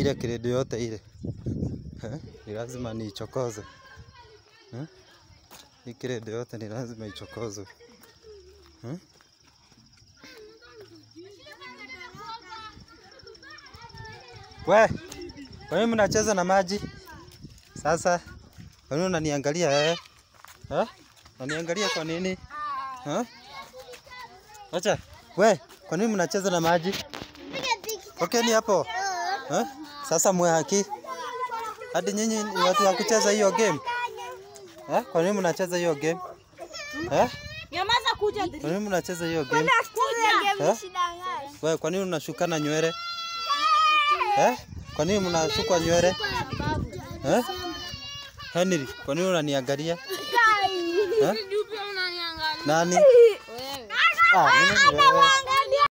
niangalia kiredi yote ile eh? Ni lazima niichokoze eh? Hii kiredi yote ni lazima ichokozwe eh? We, kwa nini mnacheza na maji sasa? Kwa nini unaniangalia eh? Eh? Unaniangalia kwa nini? Eh? Acha. We, kwa nini mnacheza na maji? Okay, ni hapo. Eh? Sasa mwe haki. Hadi nyinyi ni watu wa kucheza hiyo game. Eh? Kwa nini mnacheza hiyo game? Eh? Nyamaza kuja. Kwa nini mnacheza hiyo game? Kuja. Eh? We, kwa nini unashukana nywele? Eh? Kwa nini mnashukwa nywele? Eh? Henry, kwa nini unaniangalia? Eh? Nani? Ah, mimi ni wewe.